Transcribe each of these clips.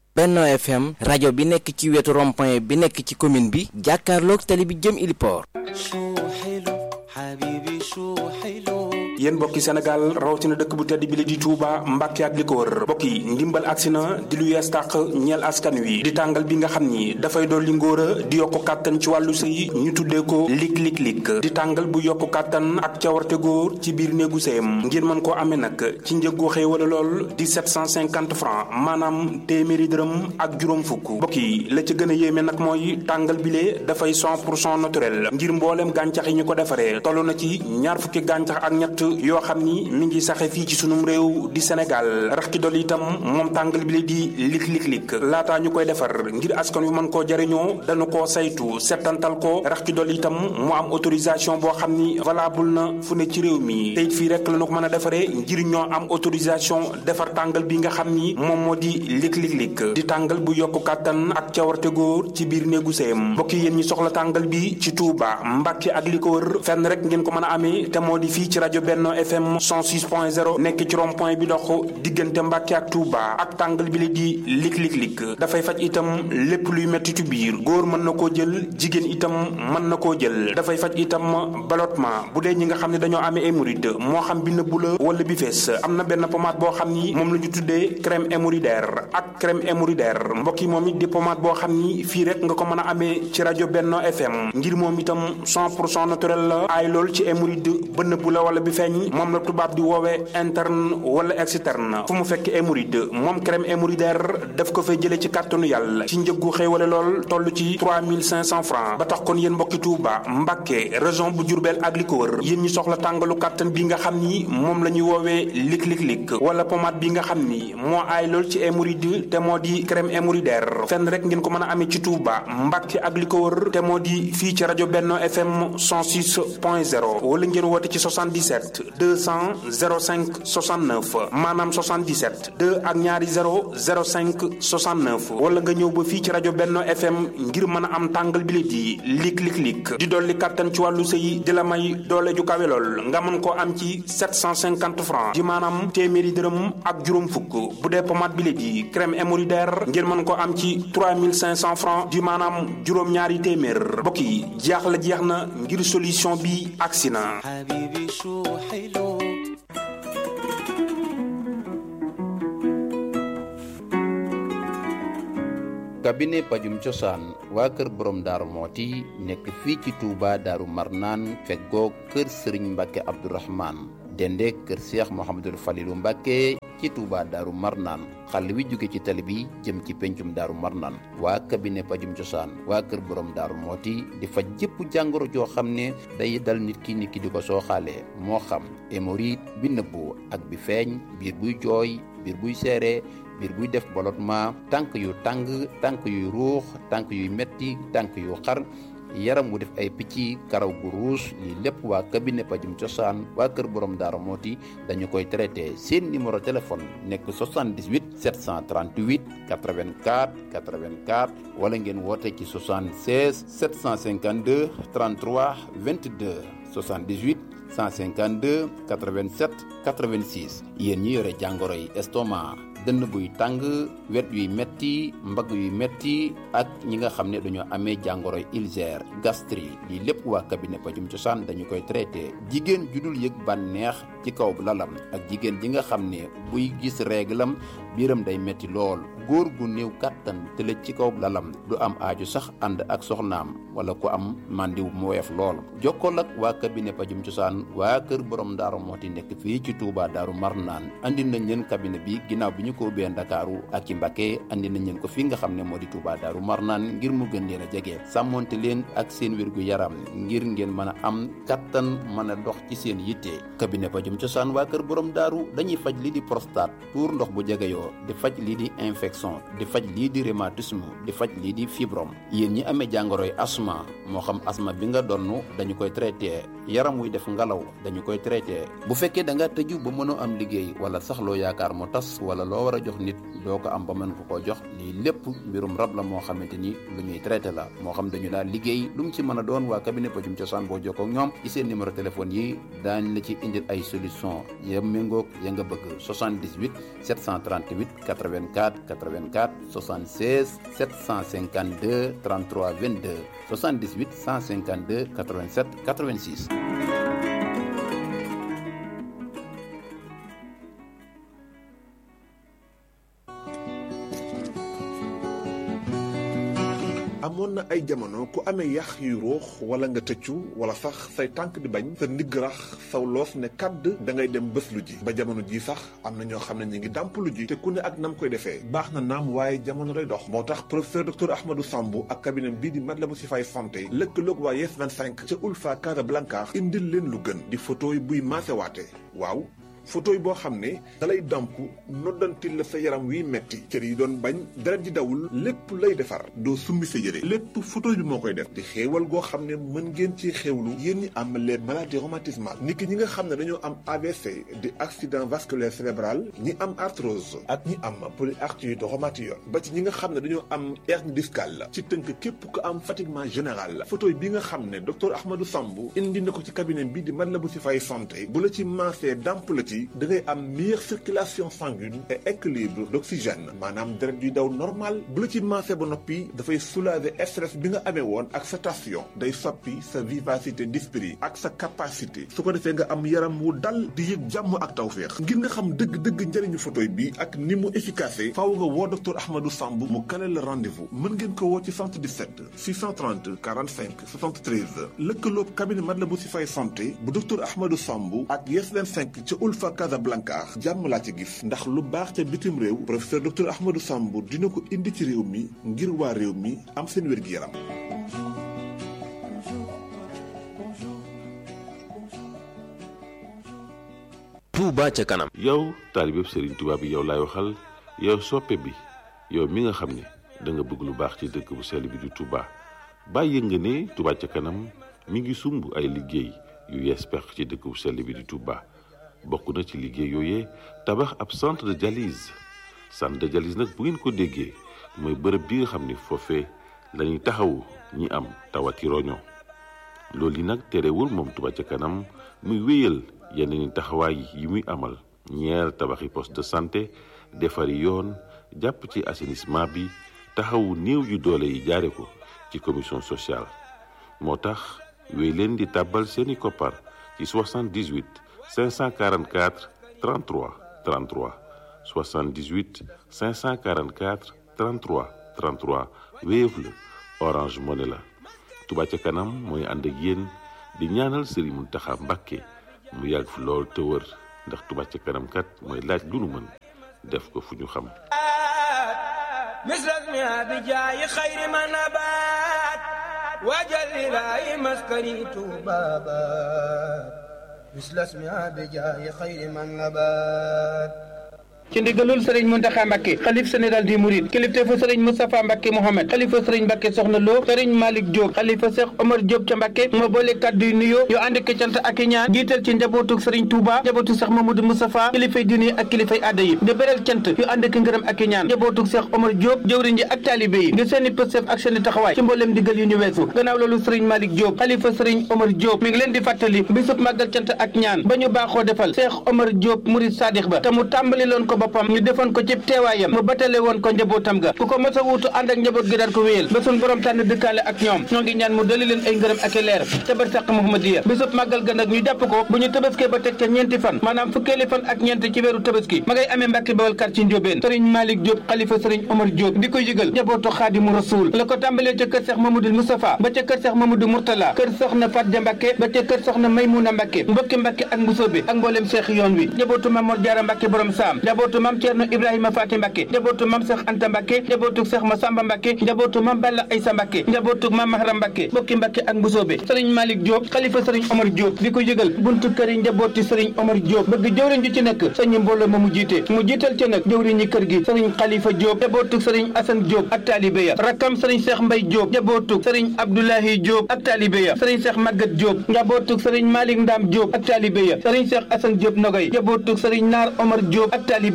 Benno FM rajo bi nekk ci wetu rond-point bi nekk ci commune bi jàkkaarloog tali bi jëm Iliport. yéen mbokki Sénégal rawatina dëkk bu tedd bi la di Touba Mbàkke ak li ko wër mbokk yi ndimbal agsi na di lu yees tàq ñeel askan wi di tàngal bi nga xam ni dafay dolli ngóor a di yokku kàttan ci wàllu sëy ñu tuddee ko lik lik lik di tàngal bu yokku kàttan ak cawarte góor ci biir néegu sëyam ngir mën koo amee nag ci njëggu xéewala lool di 750 francs maanaam téeméeri dërëm ak juróom fukk mbokk yi la ca gën a yéeme nag mooy tàngal bile dafay 100 pour cent naturel ngir mbooleem gàncax yi ñu ko defaree toll na ci ñaar fukki gàncax ak ñett yoo xam ni mi ngi saxe fii ci sunum réew di Sénégal rax ci dolli itam moom tàngal bi la di lik lik lik laataa ñu koy defar ngir askan wi mën koo jariñoo dañu koo saytu settantal ko rax ci dolli itam mu am autorisation boo xam ni valable na fu ne ci réew mi te it fii rek la ñu ko mën a defaree ngir ñoo am autorisation defar tàngal bi nga xam ni moom moo di lik lik lik di tàngal bu yokku kàttan ak cawarte góor ci biir néegu sëyam mbokk yéen ñi soxla tàngal bi ci Touba Mbàkke ak li ko wër fenn rek ngeen ko mën a amee te moo di fii ci rajo Benno FM 106.0 nekk ci rond point bi dox diggante Mbàkke ak Touba ak tàngal bi la di lik lik lik dafay faj itam lépp luy mettitu biir góor mën na koo jël jigéen itam mën na koo jël dafay faj itam ballottement bu dee ñi nga xam ne dañoo amee hémorroïde moo xam bi nëbbu la wala bi fees am na benn pommade boo xam ni moom la ñu tuddee crème hémorroïdaire ak crème hémorroïdaire mbokk yi moom it di pommade boo xam ni fii rek nga ko mën a amee ci rajo Benno FM ngir moom itam 100 pour cent naturel la aay lool ci hémorroïde ba nëbbu la wala bi feeñ moom la tubaab di woowee interne wala externe fu mu fekk hémorroïde moom crème hémorroïdaire daf ko fay jëlee ci kàttanu yàlla ci njëggu xéewale lool toll ci 3500 francs ba tax kon yéen mbokki Touba Mbàkke région bu Diourbel ak li ko wër yéen ñi soxla tàngalu kàttan bi nga xam ni moom la ñuy woowee lik lik lik wala pommade bi nga xam ni moo aay lool ci hémorroïde te moo di crème hémorroïdaire fenn rek ngeen ko mën a amee ci Touba Mbàkke ak li ko wër te moo di fii ci rajo Benno FM 106.0 wala ngeen woote ci 77 200 05 69 maanaam 77 2 ak ñaari 0 05 69 wala nga ñëw ba fii ci rajo Benno FM ngir mën a am tàngal bi di lik lik lik di dolli kàttan ci wàllu sëy di la may doole ju kawe lool nga mën koo am ci 750 francs di maanaam téeméeri dërëm ak juróom fukk bu dee pommade bi di crème hémorroïdaire ngir mën koo am ci 3500 francs di maanaam juróom-ñaari téeméer mbokk yi jeex la jeex na ngir solution bi agsi na cabinet pajum cosaan waa kër borom daaru mooti nekk fii ci Touba daaru marnaan feggoo kër sëriñ mbàkke abdourahman dende kër seex mohamadul falilu mbàkke ci Touba daaru marnaan xàll wi jóge ci tali bi jëm ci pencum daaru marnaan waa cabinet pajum cosaan waa kër borom daaru mooti di faj jëpp jàngoro joo xam ne day dal nit ki nit ki di ko sooxaalee moo xam hémorroïde bi nëbbu ak bi feeñ biir buy jooy biir buy seere biir buy def ballottement tànk yu tàng tànk yuy ruux tànk yuy metti tànk yu xar yaram wu def ay picc karaw gu ruus lii lépp waa cabinet pajum cosaan waa kër borom daara mooti dañu koy traité seen numéro téléphone nekk 78 738 84 84 wala ngeen woote ci 76 752 33 22 78 152 87 86 yéen ñi yore jàngoro yi estomac dënn buy tàng wet yuy metti mbagg yuy metti ak ñi nga xam ne dañoo amee jàngoroy ulcère gastrique lii lépp waa cabinet pajum cosaan dañu koy traité jigéen ju dul yëg bànneex ci kaw lalam ak jigéen ji nga xam ne buy gis réglam biiram day metti lool góor gu néew kàttan tëlëj ci kaw lalam du am aaju sax ànd ak soxnaam wala ku am màndiw mu woyof lool jokkool ak waa cabinet pajum cosaan waa kër borom daaru mooti nekk fii ci Touba daaru marnaan andi nañ leen cabinet bi ginnaaw bi ñu ko ubbee ndakaaru ak ci Mbacké andi nañ leen ko fii nga xam ne moo di Touba daaru marnaan ngir mu gën leen a jege sàmmonte leen ak seen wérgu yaram ngir ngeen mën a am kattan mën a dox ci seen yitte cabinet pajum cosaan waa kër borom daaru dañuy faj lii di prostate tuur ndox bu jegeyoo di faj lii di infection di faj lii di rhumatisme di faj lii di fibrome yéen ñi amee jàngoroy asma moo xam asma bi nga donn dañu koy traité yaram wuy def ngalaw dañu koy traité bu fekkee da nga tëju ba mënoo am liggéey wala sax loo yaakaar mu tas wala loo war a jox nit doo ko am ba mën ko koo jox lii lépp mbirum rab la moo xamante ni lu ñuy traité la moo xam dañu daal liggéey lu mu ci mën a doon waa cabinet pajum cosaan boo jokkoo ak ñoom ci seen numéro téléphone yi daañ la ci indil ay solution ya méngoog ya nga bëgg 78 738 88 84 84 76 752 33 22 78 152 87 86 amoon na ay jamono ku amee yax yu ruux wala nga tëccu wala sax say tànk di bañ sa ndigg rax saw loos ne kàdd da ngay dem bés lu ji ba jamono ji sax am na ñoo xam ne ñu ngi dàmp lu ji te ku ne ak nam koy defee baax na naam waaye jamono day dox moo tax professeur docteur Ahmadou Sambou ak cabinet bii di Matlaboul Chifaay santé lëkkaloog waa Yes 25 ca Ulfa Casablanca indil leen lu gën di photo yi buy maasewaate waaw photo yi boo xam ne dalay damp noddantil la sa yaram wiy metti cër yi doon bañ deret di dawul lépp lay defar doo summi sa yére lépp photo bi moo koy def di xéewal goo xam ne mën ngeen ci xéewlu yéen ñi am les maladies rhumatismales niki ñi nga xam ne dañoo am AVC di accident vasculaire cérébral ñi am arthrose ak ñi am polyarthrite rhumatoïde ba ci ñi nga xam ne dañoo am hernie discale ci tënk képp ko am fatiguement général photo bi nga xam ne docteur Ahmadou Sambou indi na ko ci cabinet bi di Matlaboul Chifaay santé bu la ci maasee damp la ci da ngay am meilleure circulation sanguine et équilibre d'oxygène maanaam deret yuy daw normal bu la ci maasee ba noppi dafay soulager stress bi nga amee woon ak sa tension day soppi sa vivacité d'esprit ak sa capacité su ko defee nga am yaram wu dal di yëg jàmm ak tawféex ngir nga xam dëgg-dëgg njëriñu photo bi ak ni mu efficace faaw nga woo docteur Ahmadou Sambou mu kale la rendez-vous mën ngeen ko woo ci 77 630 45 73 lëkkaloob cabinet Matlaboul Chifaay santé bu docteur Ahmadou Sambou ak Yes 25 ca Ulfa Casablanca jàmm laa ci gis ndax lu baax ca bitim réew professeur docteur Ahmadou Sambou dina ko indi ci réew mi ngir waa réew mi am seen wér-gi-yaram Touba ca kanam yow taalibeb Serigne Touba bi yow laay waxal yow soppe bi yow mi nga xam ne da nga bëgg lu baax ci dëkk bu sell bi di Touba bàyyi nga ne Touba ca kanam mi ngi sumb ay liggéey yu yees peq ci dëkk bu sell bi di Touba bokk na ci liggéey yooyee tabax ab centre de dialyse centre de dialyse nag bu ngeen ko déggee mooy bërëb bi nga xam ne foofee la ñuy taxawu ñi am tawati roño loolu yi nag terewul moom Touba ca kanam muy wéyal yeneen taxawaay yi muy amal ñeer tabaxi poste de santé defari yoon jàpp ci assainissement bi taxawu néew yu doole yi jaare ko ci commission sociale moo tax wéy leen di tàbbal seeni koppar ci 78 544 33 33 78 544 33 33 Wave la Orange Money la Touba ca kanam mooy ànd ak yéen di ñaanal Serigne Mountakha Mbacké mu yàgg fi lool te wër ndax Touba ca kanam kat mooy laaj lu nu mën def ko fu ñu xam misras mi abi jaayi xayri ma nabaat waajal ilaahi maskani tuubaabaat misras mi abi jaayi xayri ma nabaat ci ndigalul sëriñ Muntaxa Mbàkke xalif général di Mouride kilifteefu sëriñ Moustapha Mbàkke Mohamed xalifa sëriñ Mbàkke Soxna Lo sëriñ Malick Diop xalifa Cheikh Omar Diop ca Mbàkke moo boole kàddu yu nuyoo yu ànd ak cant ak i ñaan jiital ci njabootu sëriñ Touba njabootu Cheikh Mamadou Moustapha kilifay diine ak kilifay aada yi di beral cant yu ànd ak ngërëm ak i ñaan njabootu Cheikh Omar Diop jëwriñ ji ak taalibe yi ngir seeni pëstef ak seeni taxawaay ci mbooleem digal yu ñu weesu gannaaw loolu sëriñ Malick Diop xalifa sëriñ Omar Diop mi ngi leen di fàttali bisub màggal cant ak ñaan ba ñu baaxoo defal Cheikh Omar Diop Mouride Sadikh ba te mu tàmbali loon ko boppam ñu defoon ko ci teewaayam mu batale woon ko njabootam ga ku ko mos a wuutu ànd ak njaboot gi daan ko wéyal ba suñ borom tànn dëkkaale ak ñoom ñoo ngi ñaan mu dali leen ay ngërëm ak i leer ca barsàq Muhammadiya bisub màggal ga nag ñu jàpp ko bu ñu tabaskee ba teg ca ñeenti fan maanaam fukkeeli fan ak ñeent ci weeru tabaski ma ngay amee Mbàkke Bawal kar ci Njóobeen sëriñ Malick Diop xalifa sëriñ Omar Diop di ko yëgal njabootu Xaadimu Rasuul la ko tàmbalee ca kër Seex Mamadou Moustapha ba ca kër Seex Mamadou Mourtala kër soxna Fatja Mbàkke ba ca kër soxna Maymuna Mbàkke mbokki Mbàkke ak Mbusoobe ak mbooleem seex yoon wi njabootu Mamor Jaara Mbàkke borom saam njabootu Mam Ceerno Ibrahima Faati Mbàkke njabootu mam Seex Anta Mbàkke njabootu Seex Masamba Mbàkke njabootu mam Balla Aysa Mbàkke njabootu mam Mahram Mbàkke bokki Mbàkke ak Mbusoobe sëriñ Malick Diop xalifa sëriñ Omar Diop di ko yëgal buntu kër yi njabooti sëriñ Omar Diop bëgg jëwriñ ju ci nekk sëñ mbooloo ma mu jiite mu jiital ci nag jëwriñ ñi kër gi sëriñ Xalifa Diop njabootu sëriñ Asan Diop ak taalibe ya rakkam sëriñ Seex Mbay Diop njabootu sëriñ Abdoulahi Diop ak taalibe ya sëriñ Seex Magat Diop njabootu sëriñ Malick Ndam Diop ak taalibe ya sëriñ Seex Asan Diop Nogay njabootu sëriñ Naar Omar Diop ak taalibe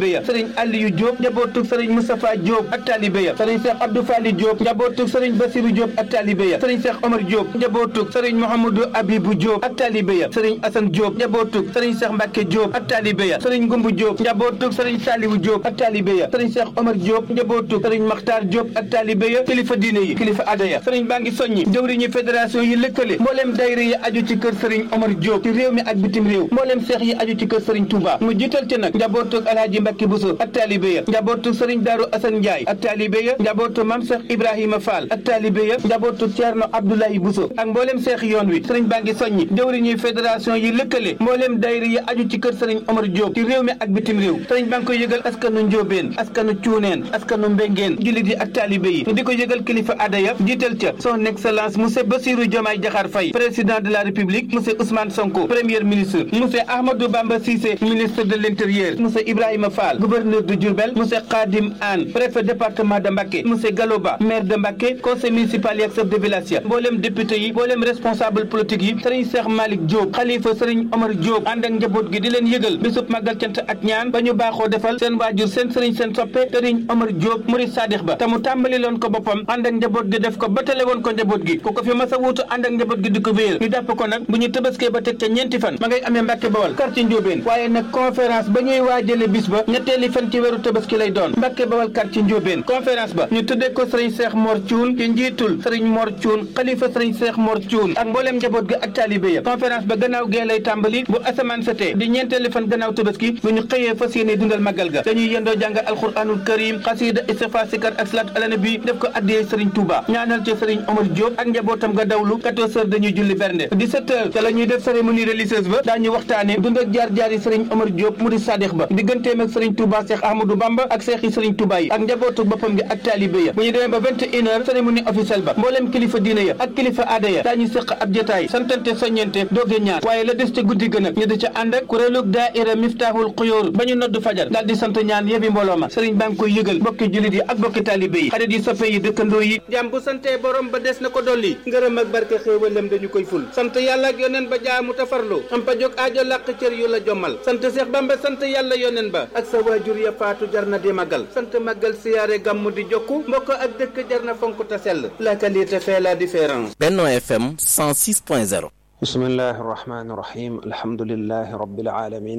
taalibe ya sëriñ Aliyu Diop njabootug sëriñ Moustapha Diop ak taalibe ya sëriñ Cheikh Abdou Fali Diop njabootug sëriñ Basirou Diop ak taalibe ya sëriñ Cheikh Omar Diop njabootug sëriñ Mouhamadou Abibou Diop ak taalibe ya sëriñ Assane Diop njabootug sëriñ Cheikh Mbacke Diop ak taalibe ya sëriñ Ngumbu Diop njabootug sëriñ Saliwu Diop ak taalibe ya sëriñ Cheikh Omar Diop njabootug sëriñ Makhtar Diop ak taalibe ya kilifa diine yi kilifa aada ya sëriñ baa ngi soññi jëwriñu fédération yi lëkkale mbooleem dayra yi aju ci kër sëriñ Omar Diop ci réew mi ak bitim réew mbooleem seex yi aju ci kër sëriñ Touba mu jiital ci nag njabootug Alhaji Mbacke Bousso ak taalibe ya njabootug sëriñ Daaru Assane Ndiaye ak taalibe ya njabootug Mam Cheikh Ibrahima Fall ak taalibe ya njabootug Thierno Abdoulaye Bousso ak mbooleem seex yoon wi sëriñ baa ngi soññi jëwriñu fédération yi lëkkale mbooleem dayra yi aju ci kër sëriñ Omar Diop ci réew mi ak bitim réew sëriñ baa ngi koy yëgal askanu Njóobeen askanu Cuuneen askanu Mbengeen jullit yi ak taalibe yi di ko yëgal kilifa aada ya jiital ca son excellence monsieur Bassirou Diomaye Diakhar Faye président de la république monsieur Ousmane Sonko premier ministre monsieur Ahmadou Bamba Cissé ministre de l'intérieur monsieur Ibrahima Fall gouverneur de Diourbel monsieur Khadim Anne préfet département de Mbacké monsieur Galoba maire de Mbacké conseil municipal yi ak chef de village ya mboolem député yi mboolem responsable politique yi sëriñ Cheikh Malick Diop xalifa sëriñ Omar Diop ànd ak njaboot gi di leen yëgal bisub màggal cant ak ñaan ba ñu baaxoo defal seen waajur seen sëriñ seen soppe sëriñ Omar Diop murid sadix ba te mu tàmbali loon ko boppam ànd ak njaboot gi def ko ba tale woon ko njaboot gi ku ko fi mas a wuutu ànd ak njaboot gi di ko wéyal ñu jàpp ko nag bu ñu tëbaskee ba teg ca ñeenti fan ma ngay amee Mbàkke Bawal quartier Njóobeen waaye nag conférence ba ñuy waajale bis ba ñetteeli fan ci weeru tëbaski lay doon Mbàkke Bawal quartier Njóobeen conférence ba ñu tuddee ko sëriñ Seex Mor Cuun ci njiitul sëriñ Mor Cuun xalifa sëriñ Seex Mor Cuun ak mbooleem njaboot gi ak taalibe ya conférence ba gannaaw gee lay tàmbali bu asamaan setee di ñeenteeli fan gannaaw tëbaski bu ñu xëyee fas yéene dundal màggal ga dañuy yendoo jàng alxuraanul karim xasida istighfar sikar ak salaatu ala nabi def ko addiyee sëriñ Touba ñaanal ci sëriñ Omar Diop ak njabootam nga dawlu 14 heures dañuy julli bernde 17 heures te la ñuy def cérémonie religieuse ba daañu waxtaane dund ak jaar-jaar yi sëriñ Omar Diop mu di sadix ba digganteem ak sëriñ Touba Cheikh Ahmadou Bamba ak seex yi sëriñ Touba yi ak njabootu boppam gi ak taalibe ya bu ñu demee ba 21 heures cérémonie officielle ba mbooleem kilifa diine ya ak kilifa aada ya daañu séq ab jotaay santante soññente dooge ñaan waaye la des ca guddi gën ak ñu di ca ànd ak kuréelug daaira Miftahul Xuyóor ba ñu nodd fajar daal di sant ñaan yebi mbooloo ma sëriñ baa ngi koy yëgal bokki jullit yi ak bokki taalibe yi xarit yi soppe yi dëkkandoo yi jàmm bu santee borom ba des na ko dolli ngërëm ak barke xéewalem dañu koy ful sant yàlla ak yoneen ba jaamu tafarlu am pa jóg aajo làq cër yu la jommal sant Seex Bamba sant yàlla yoneen ba ak sa waajur ya faatu jar na di màggal sant màggal siyaare gàmmu di jokku mbokk ak dëkk jar na fonk ta sell la qualité fait la différence Benno FM 106.0 bismillahi irrahmani irrahim alhamdulilahi rabbil alamin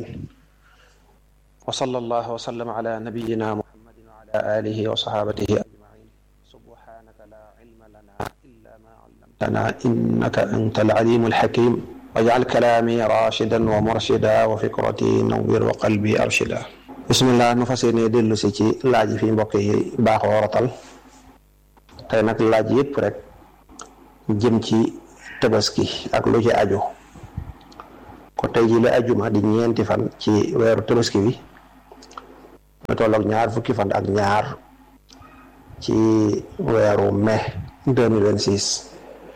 wa sallallahu wa sallam ala nabiyina muhammadin wa ala alihi wa sahabatihi ajmain subhanaka la ilma lana illa ma allamtana innaka anta alalimu alhakim wajal kalaami rashidan wa murshida wa fikrati nawwir wa qalbi arshida bismillah nu fas yéene dellu si ci laaj yi fi mbokk yi baaxoo rotal tey nag laaj yëpp rek jëm ci tabaski ak lu ci aju ko tey ji la ajuma di ñeenti fan ci weeru tabaski bi mu tolloog ñaar fukki fan ak ñaar ci weeru mai 2026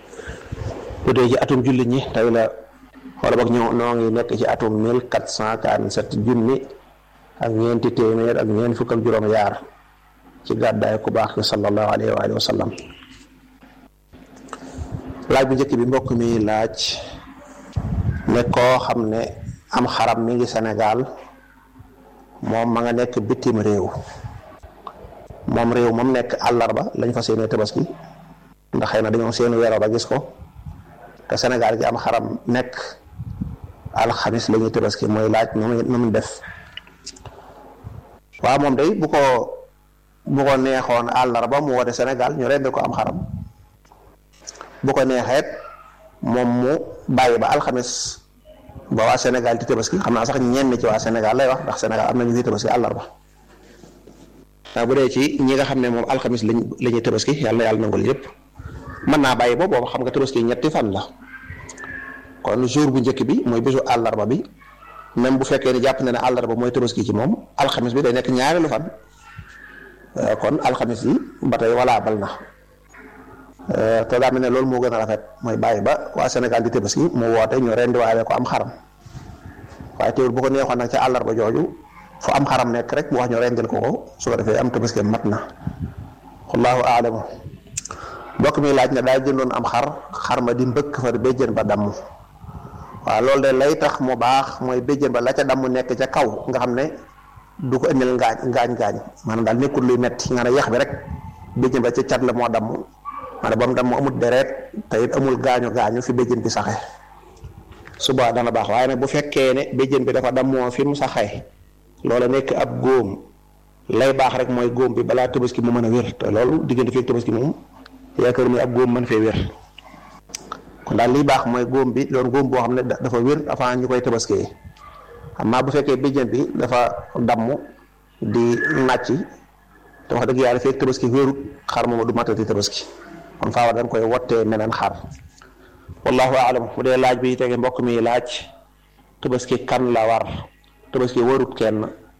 bu dee ci atum jullit ñi tey la wala boog ñoo noo ngi nekk ci atum 1447 junni ak ñeenti téeméer ak ñeent fukk ak juróom yaar ci gàddaay ku baax ki sallallahu alayhi wa alihi wa sallam laaj bu njëkk bi mbokk mi laaj ne koo xam ne am xaram mi ngi Sénégal moom ma nga nekk bitim réew moom réew moom nekk àllarba lañ fa seenee tabaski ndax xëy na dañoo seenu weeroo ba gis ko te Sénégal gi am xaram nekk alxamis la ñuy tabaski mooy laaj nu mu def waaw moom day bu ko bu ko neexoon àllarba mu woote Sénégal ñu rendi ko am xaram bu ko neexeet moom mu bàyyi ba alxamis ba waa Sénégal di tabaski xam naa sax ñenn ci waa Sénégal lay wax ndax Sénégal am na ñu fi tabaski àllarba waaw bu dee ci ñi nga xam ne moom alxamis lañ la ñuy tabaski yàlla yàlla nangul yëpp mën naa bàyyi ba boobu xam nga tabaski ñetti fan la kon jour bu njëkk bi mooy bésu àllarba bi même bu fekkee ne jàpp na ne àllarba mooy tabaski ci moom alxamis bi day nekk ñaareelu fan kon alxamis yi ba tey walaabal na. te daa mel ne loolu moo gën a rafet mooy bàyyi ba waa Sénégal di tabaski mu woote ñu rendiwaale ko am xaram waaye teewul bu ko neexoon nag ca àllarba jooju fu am xaram nekk rek mu wax ñu rendil ko ko su ko defee am tabaski mat na wallahu aalamu mbokk mi laaj ne daal jëndoon am xar xar ma di mbëkk fa béjjën ba damm waaw loolu de lay tax mu baax mooy béjjën ba la ca damm nekk ca kaw nga xam ne du ko indil ngaañ ngaañ ngaañ maanaam daal nekkul luy metti nga ne yax bi rek béjjën ba ca cat la moo damm maanaam ba mu damm amul deret te it amul gaañu gaañu fi béjjën bi saxee suba dana baax waaye nag bu fekkee ne béjjën bi dafa dammoo fi mu saxee loola nekk ab góom lay baax rek mooy góom bi balaa tabaski mu mën a wér te loolu diggante fii tabaski moom yaakaar muy ab góom mën fee wér kon daal liy baax mooy góom bi loolu góom boo xam ne dafa wér avant ñu koy tabaskee amaa bu fekkee béjjën bi dafa damm di nàcc te wax dëgg yàlla fekk tabaski wérut xar moom du matati tabaski kon faawa dañ koy wottee meneen xar wallahu aalam bu dee laaj bi tege mbokk mi laaj tabaski kan la war tabaski warut kenn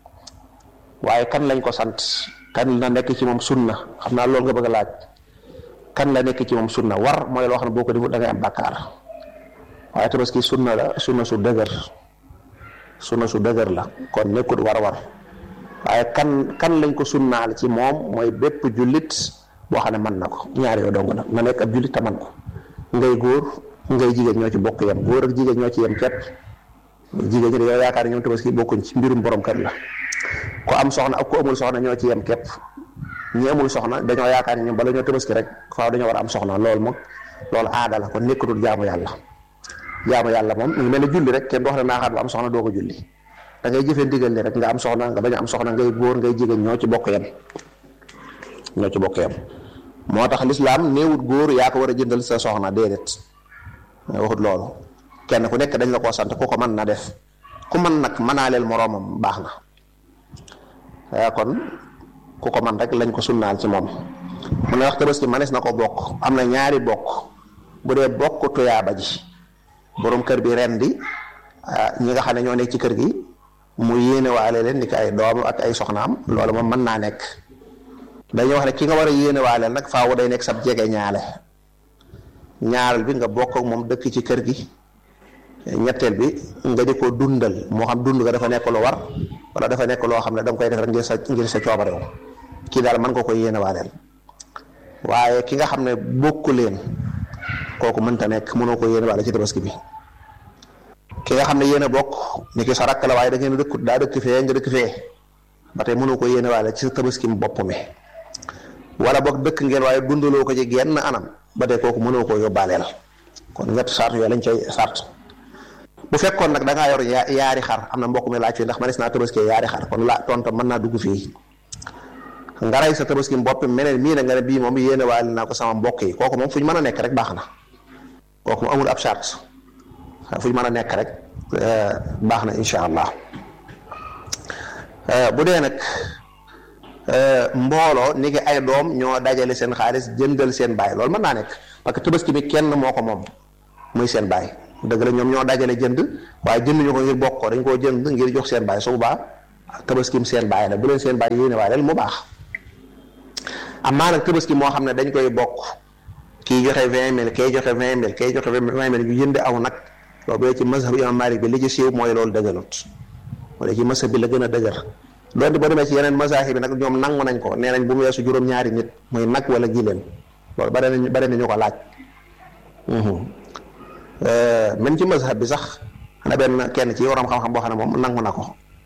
waaye kan lañ ko sant kan la nekk ci moom sunna xam naa loolu nga bëgg a laaj kan la nekk ci moom sunna war mooy loo xam ne boo ko defut da ngay am bakkaar waaye tabaski sunna la sunna su dëgër sunna su dëgër la kon nekkut war war waaye kan kan lañ ko sunnaal ci moom mooy bépp jullit boo xam ne mën na ko ñaar yoo dong nag na nekk ab jullit te man ko ngay góor ngay jigéen ñoo ci bokk yem góor ak jigéen ñoo ci yem képp jigéen ñi dañoo yaakaar ne ñoom tabaski bokkuñ ci mbirum borom kër la ku am soxna ak ku amul soxna ñoo ci yem képp ñi amul soxna dañoo yaakaar ne ñoom bala ñoo tabaski rek faaw dañoo war a am soxna loolu moom loolu aada la kon nekkatul jaamu yàlla jaamu yàlla moom mu ngi mel ne julli rek kenn du wax ne naaxaat ba am soxna doo ko julli da ngay jëfee ndigal ni rek nga am soxna nga bañ a am soxna ngay góor ngay jigéen ñoo ci bokk yem ñoo ci bokk yem moo tax lislaam néewut góor yaa ko war a jëndal sa soxna déedéet waxut loolu kenn ku nekk dañ la koo sant ku ko mën na def ku mën nag mënaaleel moroomam baax na kon ku ko man rek lañ ko sunnaal ci moom mu ne wax tabaski manes na ko bokk am na ñaari bokk bu dee bokk tuyaaba ji borom kër bi ren di ñi nga xam ne ñoo nekk ci kër gi mu yéene waale leen ni ki ay doom ak ay soxnaam loolu moom mën naa nekk dañuy wax ne ki nga war a yéene waale nag faawu day nekk sab jege ñaale ñaareel bi nga bokk ak moom dëkk ci kër gi ñetteel bi nga di ko dundal moo xam dund nga dafa nekk lu war wala dafa nekk loo xam ne da nga koy def rek ngir sa ngir sa coobarew kii daal mën nga ko yéene waaleel waaye ki nga xam ne bokku leen kooku mënta nekk mënoo ko yéene waale ci tabaski bi ki nga xam ne yéen a bokk ni ki sa rakk la waaye da ngeen dëkk daa dëkk fee nga dëkk fee ba tey mënoo ko yéene waale ci sa tabaski mu bopp mi wala boog dëkk ngeen waaye dundaloo ko ci genn anam ba tey kooku mënoo koo yóbbaaleel kon ñett sart yooyu lañ cay sart bu fekkoon nag da ngaa yor yaari xar am na mbokk mi laaj fii ndax manes naa tabaski yaari xar kon la tontu mën naa dugg fii nga rey sa tabaski mbopp meneen mii na nga ne bii moom yéene waale naa ko sama mbokk yi kooku moom fu ñu mën a nekk rek baax na kooku moom amul ab charte fu ñu mën a nekk rek baax na incha allah bu dee nag mbooloo ni ki ay doom ñoo dajale seen xaalis jëndal seen baay loolu mën naa nekk parce que tabaski bi kenn moo ko moom muy seen baay dëgg la ñoom ñoo dajale jënd waaye jënd ñu ko ngir bokk ko dañ koo jënd ngir jox seen baay su boobaa tabaskim seen baay la bu leen seen baay yéene waale mu baax amaa nag tabaski moo xam ne dañ koy bokk kii joxe vingt mille kay joxe vingt mille kay joxe vingt mille ñu jënd aw nag loolu bu dee ci mazhab imam Malik bi li ci siiw mooy loolu dëgërut wala ci mazhab bi la gën a dëgër doonte boo demee ci yeneen mazahib bi nag ñoom nangu nañ ko nee nañ bu mu weesu juróom-ñaari nit muy nag wala giléem loolu bare nañ bare nañu ko laaj même ci mazhab bi sax xanaa benn kenn ci waroom xam-xam boo xam ne moom nangu na ko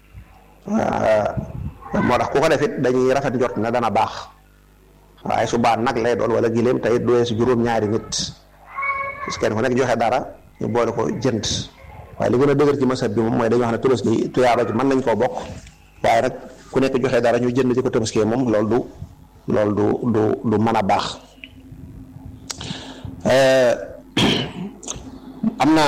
moo tax ku ko defit dañuy rafet njort ne dana baax waaye su baax nag lay doon wala giléem tey du weesu juróom-ñaari nit parce que kenn ku nekk joxe dara ñu boole ko jënd waaye li gën a dëgër ci mazhab bi moom mooy dañoo xam ne tabaski tuyaaba ji mën nañ koo bokk waaye nag ku nekk joxe dara ñu jënd di ko tabaskee moom loolu du loolu du du du mën a baax am na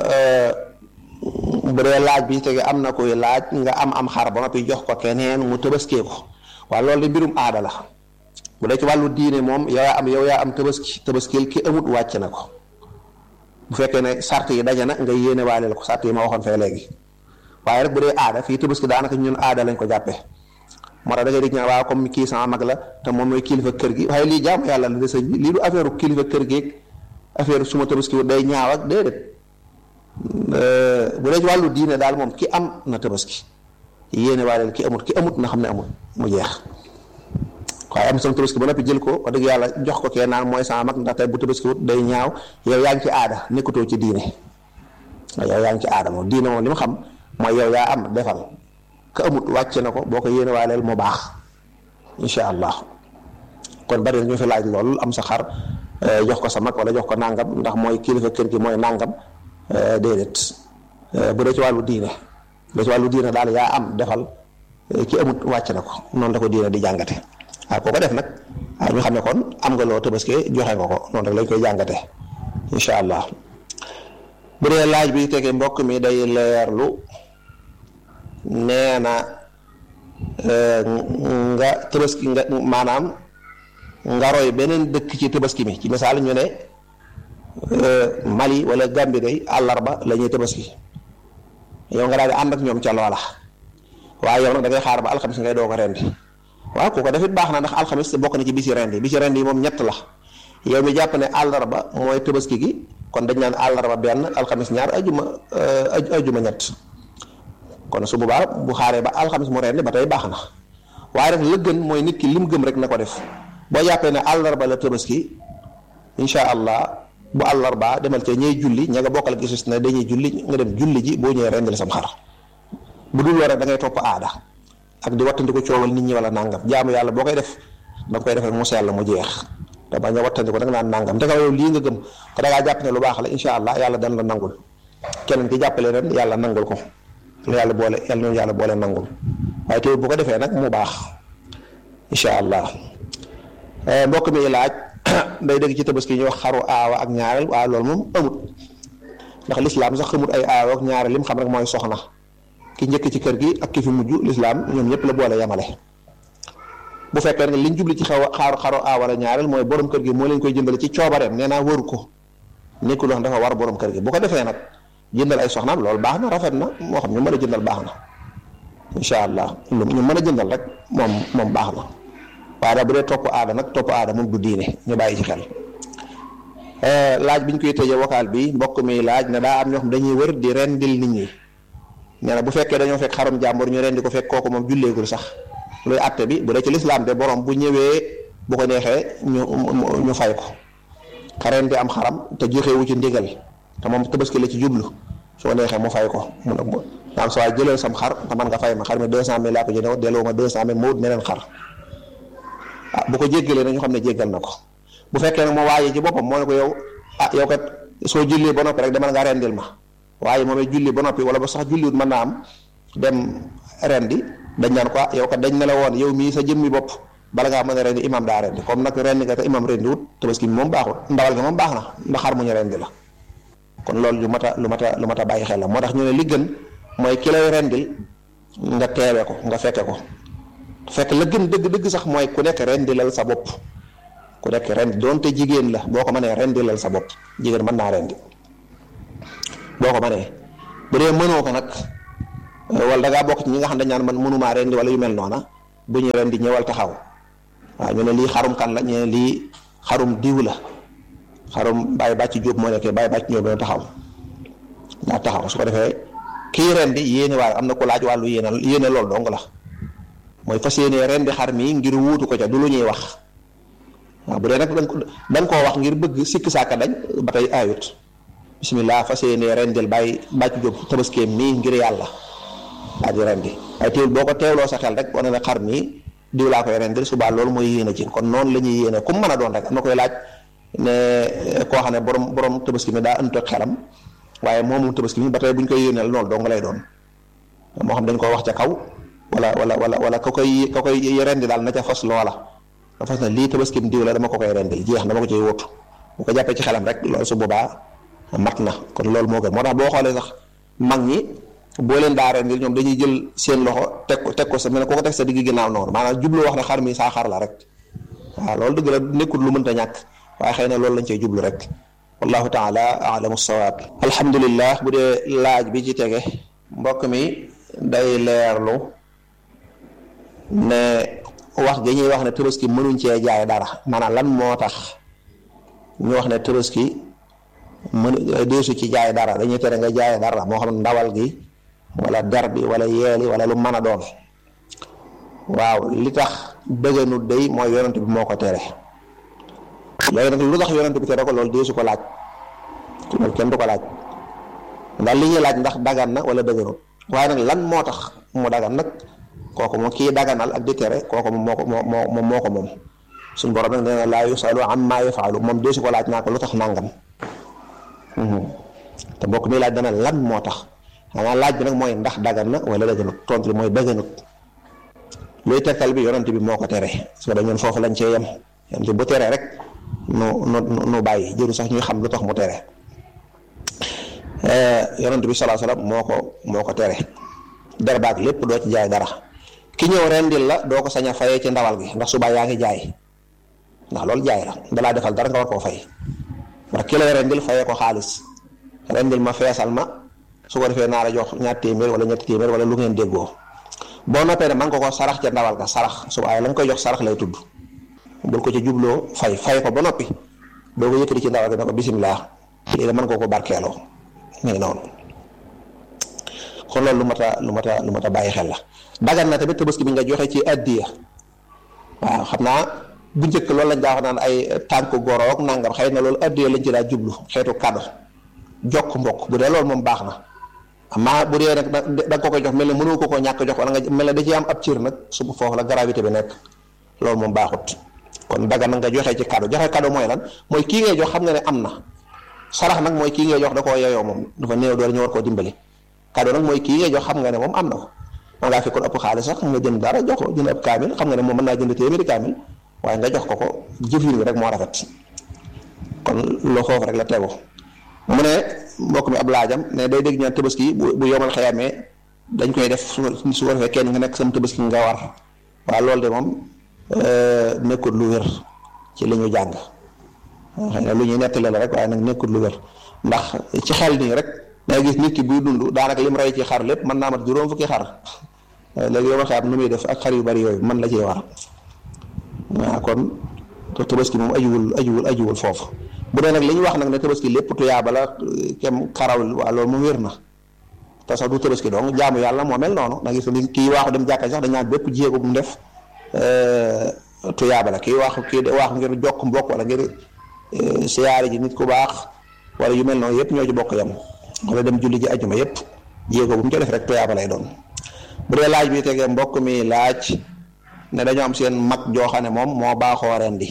bu dee laaj bi tege am na koy laaj nga am am xar ba noppi jox ko keneen mu tabaskee ko waaye loolu de mbirum aada la bu dee ci wàllu diine moom yow yaa am yow yaa am tabaski tabaskil ki amut wàcc na ko bu fekkee ne sart yi daje na nga yéene waaleel ko sart yi ma waxoon fee léegi waaye rek bu dee aada fii tabaski daanaka ñun aada lañ ko jàppee moo tax da ngay dégg ñaan waaw comme kii sama mag la te moom mooy kilifa kër gi waaye lii jaamu yàlla la de sëñ bi lii du affaire kilifa kër gi affaire suma tabaski day ñaaw ak déedéet bu dee ci wàllu diine daal moom ki am na tabaski yéene waaleel ki amut ki amut na xam ne amut mu jeex waaye am sama tabaski ba noppi jël ko wax dëgg yàlla jox ko kee naan mooy sama mag ndax tey bu tabaski wut day ñaaw yow yaa ngi ci aada nekkatoo ci diine yow yaa ngi ci aada moom diine moom li ma xam mooy yow yaa am defal ka amut wàcc na ko boo ko yéene waaleel mu baax incha allah kon bari na ñu fi laaj lool am sa xar jox ko sa mag wala jox ko nangam ndax mooy kilifa kër gi mooy nangam déedéet bu dee ci wàllu diine bu dee ci wàllu diine daal yaa am defal ki amut wàcc na ko noonu la ko diine di jàngate waaw koo ko def nag waaw ñu xam ne kon am nga loo tabaskee joxe nga ko noonu rek lañ koy jàngate incha allah bu dee laaj bi tege mbokk mi day leerlu nee na nga tabaski nga maanaam nga roy beneen dëkk ci tabaski mi ci misaal ñu ne Mali wala Gambie day àllarba la ñuy tabaski yow nga daal di ànd ak ñoom ca loola waaye yow nag da ngay xaar ba alxamis ngay doo ko rendi waaw ku ko defit baax na ndax alxamis bokk na ci bisi rendi bisi rendi yi moom ñett la yow mi jàpp ne àllarba mooy tabaski gi kon dañ naan àllarba benn alxamis ñaar ajuma ajuma ñett kon su boobaa bu xaaree ba alxamis mu rendi ba tey baax na waaye rek la gën mooy nit ki lim gëm rek na ko def boo jàppee ne àllarba la tabaski incha allah bu àllarba demal ca ñey julli ña nga bokkal gisus ne dañuy julli nga dem julli ji boo ñëwee rendil sam xar bu dul loolu rek da ngay topp aada ak di wattandi ko coowal nit ñi wala nangam jaamu yàlla boo koy def da nga koy def rek mu sell mu jeex te bañ a wattandi ko da nga naan nangam te nga yow lii nga gëm te da ngaa jàpp ne lu baax la incha allah yàlla dana la nangul keneen ki jàppale ren yàlla nangul ko la yàlla boole yàlla noonu yàlla boole nangul waaye teewul bu ko defee nag mu baax incha allah mbokk mi laaj day dégg ci tabaski ñu wax xaru aawa ak ñaareel waaye loolu moom amut ndax lislaam sax xamut ay aawa ak ñaareel lim xam rek mooy soxna ki njëkk ci kër gi ak ki fi mujj lislaam ñoom ñëpp la boole yamale bu fekkee ne liñ jubli ci xaw xaru xaru aawa wala ñaareel mooy borom kër gi moo leen koy jëndale ci coobareem nee naa waru ko nekkul wax dafa war borom kër gi bu ko defee nag jëndal ay soxnaam loolu baax na rafet na moo xam ñu mën a jëndal baax na incha allah lu ñu mën a jëndal rek moom moom baax na waaye daal bu dee topp aada nag topp aada moom du diine ñu bàyyi ci xel laaj bi ñu koy tëjee vocal bi mbokk mi laaj ne daa am ñoo xam dañuy wër di rendil nit ñi nee na bu fekkee dañoo fekk xarum jàmbur ñu rendi ko fekk kooku moom julleegul sax luy àtte bi bu dee ci lislaam de borom bu ñëwee bu ko neexee ñu ñu fay ko xaren di am xaram te joxewu ci ndigal te moom tabaski la ci jublu su ko neexee mu fay ko mun a naam sa waay jëlal sam xar te man nga fay ma xar mi deux cent mille laa ko jëndee delloo ma deux cent mille ma wut meneen xar ah bu ko jéggalee na ñu xam ne jéggal na ko bu fekkee nag moo waaye ci boppam moo ne ko yow ah yow kat soo jullee ba noppi rek demal nga rendil ma waaye moom it julli ba noppi wala ba sax julliwut mën naa am dem rendi dañ naan ko yow kat dañ ne la woon yow mii sa jëmmi bopp bala ngaa mën a rendi imam daa rendi comme nag rendi nga te imam rendi wut tabaski bi moom baaxul ndawal ga moom baax na ndax xar mu ñu rendi la kon loolu lu mat a lu mat a lu mat a bàyyi xel la moo tax ñu ne li gën mooy ki lay rendil nga teewe ko nga fekke ko fekk la gën dëgg-dëgg sax mooy ku nekk rendilal sa bopp ku nekk rendi doonte jigéen la boo ko mënee rendilal sa bopp jigéen mën naa rendi boo ko mënee bu dee mënoo ko nag wala da ngaa bokk ci ñi nga xam dañ naan man mënumaa rendi wala yu mel noona bu ñu rendi ñëwal taxaw waaw ñu ne lii xarum kan la ñu ne lii xarum diw la xarum bàyyi bàcc jóob moo nekkee bàyyi bàcc jóob dina taxaw daa taxaw su ko defee kii rendi yéene waaye am na ku laaj wàllu yéene yéene loolu dong la mooy fas yéene rendi xar mi ngir wuutu ko ca du lu ñuy wax waaw bu dee nag dañ koo wax ngir bëgg sikk saaka dañ ba tey ayut bisimilah fas yéene rendil bàyyi bàcc jóob tabaskeem mii ngir yàlla daa di rendi waaye teewul boo ko teewloo sa xel rek wane ne xar mi diw laa koy rendil subaa loolu mooy yéene ci kon noonu la ñuy yéene comme mën a doon rek am na koy laaj ne koo xam ne borom borom tabaski mi daa ënt ak xelam waaye moomu tabaski mi ba tey bu ñu koy yéeneel loolu dong lay doon moo xam dañ ko wax ca kaw wala wala wala wala ka koy ka koy rendi daal na ca fas loola da fas na lii tabaski mi diw la dama ko koy rendil jeex dama ko ciy wóotu bu ko jàppee ci xelam rek loolu su boobaa mat na kon loolu moo gën moo tax boo xoolee sax mag ñi boo leen daa rendil ñoom dañuy jël seen loxo teg ko teg ko sa mel ne ko ko teg sa digg ginnaaw noonu maanaam jublu wax ne xar mi saa xar la rek waaw loolu dëgg la nekkul lu mënta ñàkk waaye xëy na loolu lañ cey jublu rek wallahu taala alamu sawaab alhamdulillah bu dee laaj bi ci tege mbokk mi day leerlu ne wax gi ñuy wax ne tabaski mënuñ cee jaay dara maanaam lan moo tax ñu wax ne tabaski mënu deesu ci jaay dara dañuy tere nga jaay dara moo xam ndawal gi wala der bi wala yeeli wala lu mën a doon waaw li tax bëgganu day mooy yonent bi moo ko tere léegi nag lu tax yonent bi tere ko loolu deesu ko laaj loolu kenn du ko laaj ndax li ñuy laaj ndax dagan na wala dëgganut waaye nag lan moo tax mu dagan nag kooku moom kii daganal ak di tere kooku moom moo ko moo moo moo ko moom suñ borom nag nee na laa yusalu amma yafaalu moom deesu ko laaj naa ko lu tax nangam te mbokk mi laaj dana lan moo tax xanaa laaj bi nag mooy ndax dagan na wala daganut tontu li mooy daganut luy tegtal bi yonent bi moo ko tere su ko ñun foofu lañ cee yem yonent bu tere rek nu nu nu bàyyi jëru sax ñuy xam lu tax mu tere yonent bi salaa salaam moo ko moo ko tere der baag lépp doo ci jaay dara ki ñëw rendil la doo ko sañ a fayee ci ndawal gi ndax subaa yaa ngi jaay ndax loolu jaay la dalaa defal dara nga war koo fay ndax ki lay rendil fayee ko xaalis rendil ma feesal ma su ko defee naa la jox ñaar téeméer wala ñetti téeméer wala lu ngeen déggoo boo noppee ne man ko ko sarax ca ndawal ga sarax subaa la nga koy jox sarax lay tudd bul ko ci jubloo fay fay ko ba noppi doo ko yëkkati ci ndawal ga ne ko bisimilah lii la mën koo ko barkeeloo mu ngi noonu kon loolu lu mat a lu mat a lu mat a bàyyi xel la dagan na tamit tabaski bi nga joxe ci addiya waaw xam naa bu njëkk loolu lañ daa wax naan ay tànk goroog nangam xëy na loolu addiya lañ ci daa jublu xeetu kado jokk mbokk bu dee loolu moom baax na amaa bu dee nag da nga ko koy jox mel ne mënoo ko koo ñàkk jox wala nga mel ne da ci am ab cër nag su foofu la gravité bi nekk loolu moom baaxut kon dagan na nga joxe ci kado joxe kado mooy lan mooy kii ngay jox xam nga ne am na sarax nag mooy kii ngay jox da koo yeyoo moom dafa néew doole ñu war koo dimbali kado nag mooy kii ngay jox xam nga ne moom am na ko man ngaa fekkoon ëpp xaalis sax nga jënd dara jox ko jënd ëpp kaamil xam nga ne moom mën naa jënd téeméeri kaamil waaye nga jox ko ko jëfin bi rek moo rafet kon loo foofu rek la tegu mu ne mbokk mi ab laajam ne day dégg ñaan tabaski bu bu yomal xëyamee dañ koy def su su ko defee kenn nga nekk sama tabaski nga war waaw loolu de moom nekkul lu wér ci li ñu jàng xëy na lu ñuy nettali la rek waaye nag nekkul lu wér ndax ci xel nii rek da gis nit ki buy dund daanaka lim rey ci xar lépp mën naa mat juróom fukki xar léegi yow xaar nu muy def ak xar yu bari yooyu man la ciy war waaw kon tabaski moom ajuwul ajuwul ajuwul foofu bu dee nag li ñu wax nag ne tabaski lépp tuyaaba la kem xaraw waa loolu moom wér na te sax du tabaski donc jaamu yàlla moo mel noonu da gis ni kii waaxu dem jàkka sax dañ naan bépp jéego bu mu def tuyaaba la kii waaxu kii waaxu ngir jokk mbokk wala ngir siyaare ji nit ku baax wala yu mel noonu yëpp ñoo ci bokk yam wala dem julli ji ajuma yëpp jéego bu mu ca def rek tuyaaba lay doon bu dee laaj bi tegee mbokk mi laaj ne dañoo am seen mag joo xam ne moom moo baaxoo rendi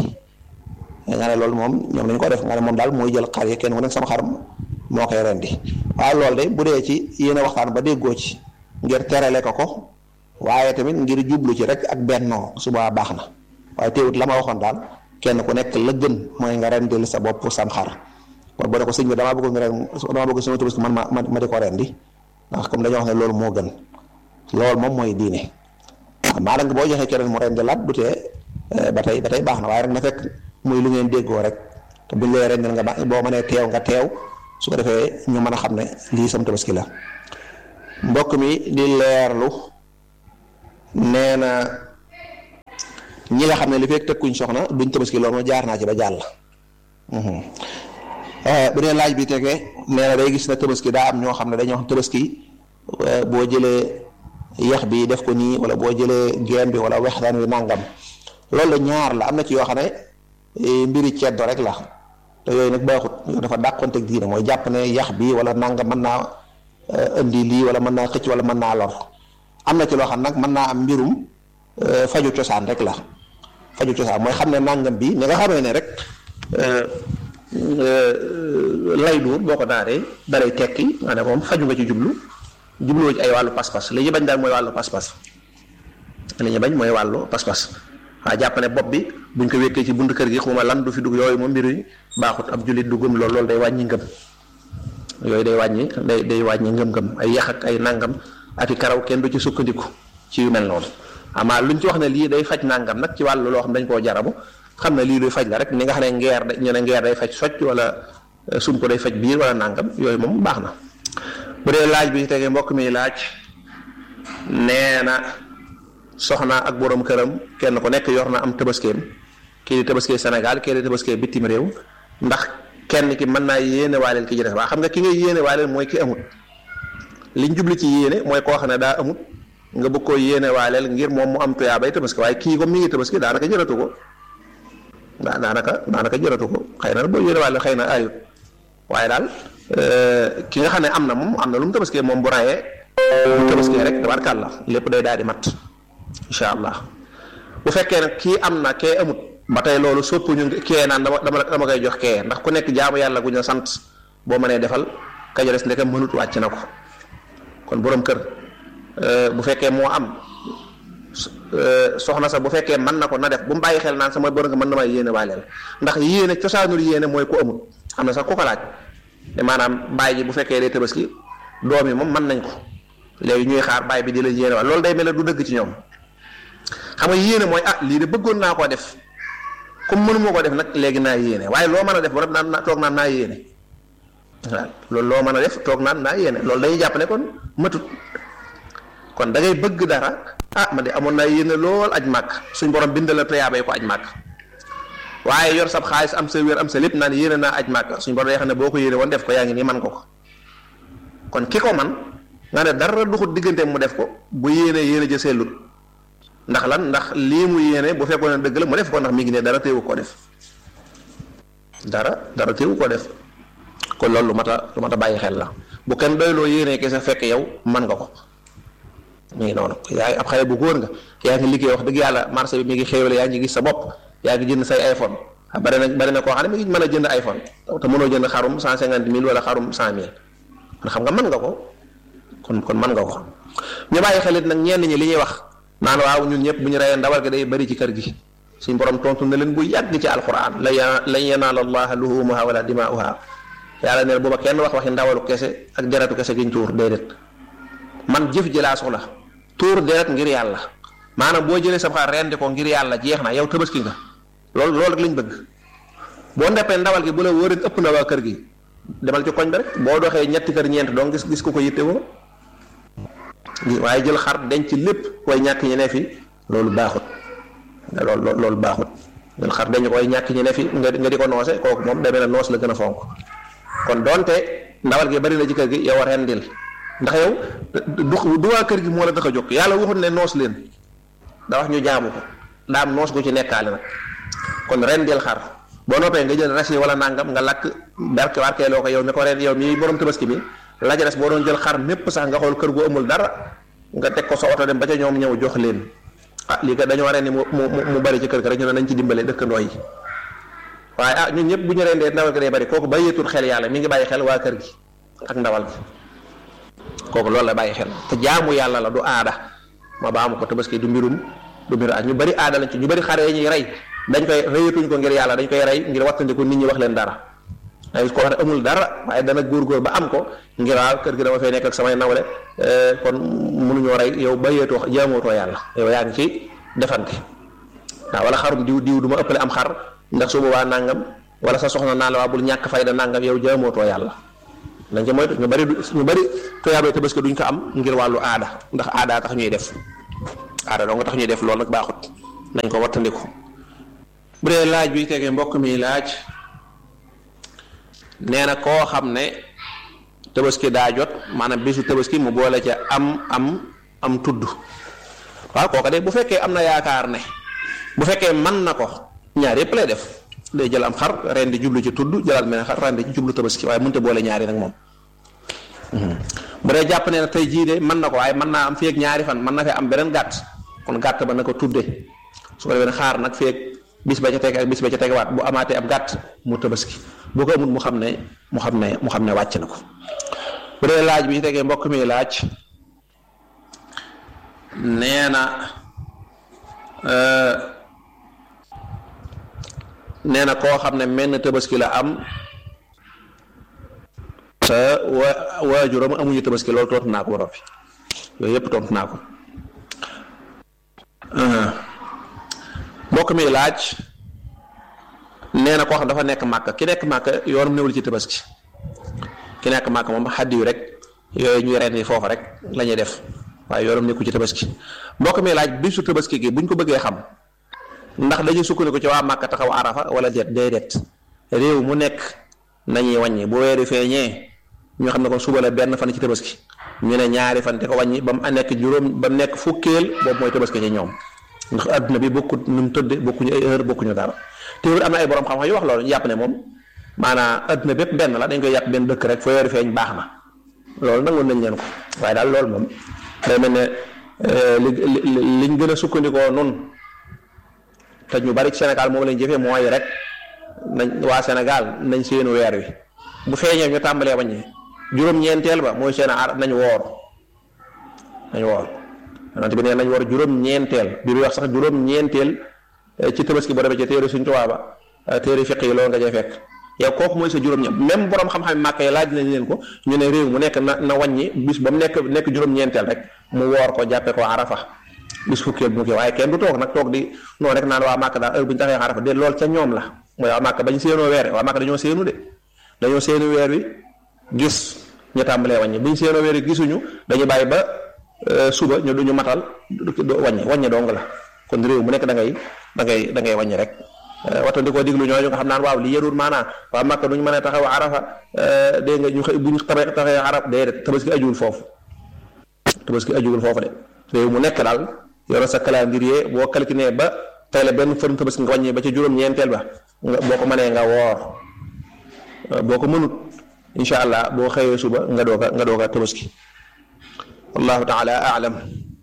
nga ne loolu moom ñoom dañu ko def nga ne moom daal mooy jël xar yi kenn ku nekk sama xar moo koy rendi waaye loolu de bu dee ci yéen a waxtaan ba déggoo ci ngir terale ko ko waaye tamit ngir jublu ci rek ak bennoo suba baax na waaye teewut la ma waxoon daal kenn ku nekk la gën mooy nga rendil sa bopp sam xar kon boo ne ko sëñ bi damaa bëgg nga ren damaa bëgg sama tabaski man ma ma di ko rendi ndax comme dañoo wax ne loolu moo gën loolu moom mooy diine maa nag boo joxee keneen mu rendi laat du tee ba tey ba tey baax na waaye rek na fekk muy lu ngeen déggoo rek te buñ lay rendil nga ba boo mënee teew nga teew su ko defee ñu mën a xam ne lii sam tabaski la mbokk mi di leerlu nee na ñi nga xam ne li fekk tëkkuñ soxna duñ tabaski loolu ma jaar naa ci ba jàll bu dee laaj bi tegee nee na day gis na tabaski daa am ñoo xam ne dañoo xam tabaski boo jëlee yax bi def ko nii wala boo jëlee geen bi wala wextaan wi nàngam loolu la ñaar la am na ci yoo xam ne mbiri ceddo rek la te yooyu nag baaxut dafa dàqonteeg diine mooy jàpp ne yax bi wala nàngam mën naa indi lii wala mën naa xëcc wala mën naa lor am na ci loo xam nag mën naa am mbirum faju cosaan rek la faju cosaan mooy xam ne nàngam bi ni nga xamee ne rek lay duur boo ko naanee dalay tekki nga ne moom faju nga ci jublu jubluwoo ci ay wàllu pas-pas li ñu bañ daal mooy wàllu pas-pas li ñu bañ mooy wàllu pas-pas waa jàpp ne bopp bi buñ ko wékkee ci buntu kër gi xuma lan du fi dugg yooyu moom mbir yi baaxut ab jullit du gëm loolu loolu day wàññi ngëm yooyu day wàññi day day wàññi ngëm-ngëm ay yax ak ay nangam ak i karaw kenn du ci sukkandiku ci yu mel noonu amaa luñ ci wax ne lii day faj nangam nag ci wàllu loo xam dañ koo jarabu xam ne lii luy faj la rek ni nga xam ne ngeer ñu ne ngeer day faj socc wala sum ko day faj biir wala nangam yooyu moom baax na bu dee laaj bi tegee mbokk mi laaj nee na soxna ak borom këram kenn ku nekk yor na am tabaskeem kii di tabaskee Sénégal kii di tabaskee bitim réew ndax kenn ki mën naa yéene waaleel ki ci def waa xam nga ki nga yéene waaleel mooy ki amut liñ jubli ci yéene mooy koo xam ne daa amut nga bëgg koo yéene waaleel ngir moom mu am tuyaa bay tabaski waaye kii comme mi ngi tabaski daanaka jëratu ko daa daanaka daanaka jëratu ko xëy na boo yéene waaleel xëy na ayut waaye daal ki nga xam ne am na moom am na lu mu tabaskee moom bu rayee bu tabaskee rek tabarkàlla lépp day daal di mat incha allah bu fekkee nag kii am na kee amut ba tey loolu soppuñu kee naan dama dama dama koy jox kee ndax ku nekk jaamu yàlla gu ñu sant boo mënee defal ka des ndekam mënut wàcc na ko kon borom kër bu fekkee moo am soxna sa bu fekkee mën na ko na def bu mu bàyyi xel naan sama borom kër mën na may yéene waaleel ndax yéene cosaanul yéene mooy ku amut am na sax ku ko laaj te maanaam bàyyi ji bu fekkee day tabaski doom yi moom mën nañ ko léegi ñuy xaar bàyyi bi di la yéene waal loolu day mel ne du dëgg ci ñoom xam nga yéene mooy ah lii de bëggoon naa koo def comme mënu moo ko def nag léegi naa yéene waaye loo mën a def ba naan naa toog naan naa yéene waaw loolu loo mën a def toog naan naa yéene loolu dañuy jàpp ne kon matut kon da ngay bëgg dara ah man de amoon naa yéene lool aj màkk suñ borom bind la tuyaaba yi ko aj màkk waaye yor sab xaalis am sa wér am sa lépp naan yéene naa aj màkk suñ borom day xam ne boo ko yéene woon def ko yaa ngi nii man ko ko kon ki ko man nga ne dara duxut diggante mu def ko bu yéene yéene ja sellut ndax lan ndax lii mu yéene bu fekkoon ne dëgg la mu def ko ndax mi ngi ne dara téewu ko def dara dara téewu ko def kon loolu lu mat a lu mat a bàyyi xel la bu kenn doyloo yéene kese fekk yow man nga ko mi ngi noonu yaa ngi ab xale bu góor nga yaa ngi liggéey wax dëgg yàlla marché bi mi ngi xéewale yaa ngi gis sa bopp yaa ngi jënd say iPhone bari na bari na koo xam ne mi ngi mën a jënd iPhone te mënoo jënd xarum cent cinquante mille wala xarum cent mille kon xam nga mën nga ko kon kon mën nga ko ñu bàyyi xelit nag ñenn ñi li ñuy wax naan waaw ñun ñëpp bu ñu reyee ndawal gi day bari ci kër gi suñ borom tontu na leen bu yàgg ci alquran la lan yanaala allaha luhumuha wala dimaa'uha yàlla neen booba kenn wax waxi ndawalu kese ak deretu kese giñ tuur déedéet man jëf ji laa soxla tuur deret ngir yàlla maanaam boo jëlee sa xar rendi ko ngir yàlla jeex na yow tabaski nga loolu loolu rek lañ bëgg boo ndeppee ndawal gi bu la wóoree ëpp na waa kër gi demal ci koñ ba rek boo doxee ñetti kër ñeent doo gis gis ku ko yitte woo waaye jël xar denc lépp way ñàkk ñi ne fi loolu baaxut loolu loolu baaxut jël xar denc ko way ñàkk ñi ne fi nga nga di ko noose kooku moom demee na noos la gën a fonk kon donte ndawal gi bari na ci kër gi yow rendil ndax yow du du waa kër gi moo la tax a jóg yàlla waxut ne noos leen da wax ñu jaamu ko daam noos gu ci nekkaale nag kon rendil xar boo noppee nga jël rasi wala nangam nga lakk barke barkeeloo ko yow mi ko ren yow mi borom tabaski bi la ca des boo doon jël xar mépp sax nga xool kër gu amul dara nga teg ko sa oto dem ba ca ñoom ñëw jox leen ah lii kat dañoo ren ni mu mu mu bari ci kër ga rek ñu ne nañ ci dimbale dëkkandoo yi waaye ah ñun ñëpp bu ñu rendee ndawal gi day bari kooku bàyyeetul xel yàlla mi ngi bàyyi xel waa kër gi ak ndawal gi kooku loolu la bàyyi xel te jaamu yàlla la du aada ma baamu ko tabaski du mbirum du mbiru aada ñu bari aada lañ ci ñu bari xare yi ñuy rey dañ koy rëyatuñ ko ngir yàlla dañ koy rey ngir wattandiku nit ñi wax leen dara ay ko wax ne amul dara waaye dana góor-góor ba am ko ngir waaw kër gi dama fay nekk ak samay nawle kon mënuñoo rey yow bàyyeetoo jaamootoo yàlla yow yaa ngi ci defante waaw wala xarum diw diw du ma ëppale am xar ndax su boobaa nangam wala sa soxna naa la waa bul ñàkk fayda nangam yow jaamootoo yàlla dañ ci moytu ñu bari ñu bari tuyaabee tabaski duñ ko am ngir wàllu aada ndax aada tax ñuy def aada doo nga tax ñuy def loolu nag baaxut nañ ko wattandiku bu dee laaj bi tegee mbokk mi laaj nee na koo xam ne tabaski daa jot maanaam bisu tabaski mu boole ca am am am tudd waaw kooka de bu fekkee am na yaakaar ne bu fekkee mën na ko ñaar yëpp lay def day jël am xar ren di jublu ci tudd jëlaat mel ne xar ren di ci jublu tabaski waaye mënta boole ñaari nag moom bu dee jàpp ne tey jii de mën na ko waaye mën naa am feeg ñaari fan mën na fee am beneen gàtt kon gàtt ba na ko tudde su ko defee xaar nag feeg bis ba ca teg ak bis ba ca tegewaat bu amaatee ab gàtt mu tabaski bu ko amul mu xam ne mu xam ne mu xam ne wàcc na ko bu dee laaj bi ci tegee mbokk mi laaj nee na nee na koo xam ne menn tabaski la am te wa waajuram amuñu tabaski loolu tontu naa ko ba noppi yooyu yëpp tontu naa ko mbokk mi laaj nee na koo xam dafa nekk màkk ki nekk màkk yoonam newul ci tabaski ki nekk màkk moom xaddi yu rek yooyu ñuy ren yi foofu rek la ñuy def waaye yoonam nekku ci tabaski mbokk mi laaj bisu tabaski gi buñ ko bëggee xam ndax dañuy sukkandiku ci waa màkk taxaw arafa wala déet déedéet réew mu nekk nañuy wàññi bu weeri feeñee ñu xam ne kon suba la benn fan ci tabaski ñu ne ñaari fan te ko wàññi ba mu nekk juróom ba mu nekk fukkeel boobu mooy tabaski ci ñoom ndax adduna bi bokkut nu mu tëdde bokkuñu ay heure bokkuñu dara teewul am na ay borom xam-xam yu wax loolu ñu jàpp ne moom maanaam adduna bépp benn la dañ koy yàpp benn dëkk rek fa weeri feeñ baax na loolu nangoon nañ leen ko waaye daal loolu moom day mel ne li li liñ gën a sukkandikoo noonu te ñu bari ci Sénégal moom lañ jëfee mooy rek nañ waa Sénégal nañ seenu weer wi bu feeñee ñu tàmbalee wàññi juróom-ñeenteel ba mooy seen ar nañ woor nañ woor yonent bi nee nañ woor juróom-ñeenteel bi bi wax sax juróom-ñeenteel ci tabaski boo demee ci téere suñ tubaab ba téere fiq yi loolu nga cay fekk yow kooku mooy sa juróom-ñeent même borom xam-xam màkk yi laaj nañ leen ko ñu ne réew mu nekk na na wàññi bis ba mu nekk nekk juróom-ñeenteel rek mu woor ko jàppe ko arafa bis fukkeel bu mu kii waaye kenn du toog nag toog di noonu rek naan waa màkk daal heure bu ñu taxee arafa de loolu ca ñoom la mooy waa màkk bañ séenoo weer waa màkk dañoo séenu de dañoo séenu weer wi gis ñu tàmbalee wàññi buñ séenoo weer wi gisuñu dañu bàyyi ba suba ñu duñu matal wàññi wàññi dong la kon réew mu nekk da ngay da ngay da ngay wàññi rek waxta di ko diglu ñooñu nga xam naan waaw li yërul maanaa waa Makka duñ mën a taxaw arafa dégg nga ñu xëy buñ tabe taxawee araf déedéet tabaski ajuwul foofu tabaski ajuwul foofu de réew mu nekk daal yoro sa calendrier boo calculé ba tey la benn fërn tabaski nga wàññi ba ca juróom-ñeenteel ba nga boo ko mënee nga woor boo ko mënut incha allah boo xëyee suba nga doog a nga doog a tabaski wallahu taala alam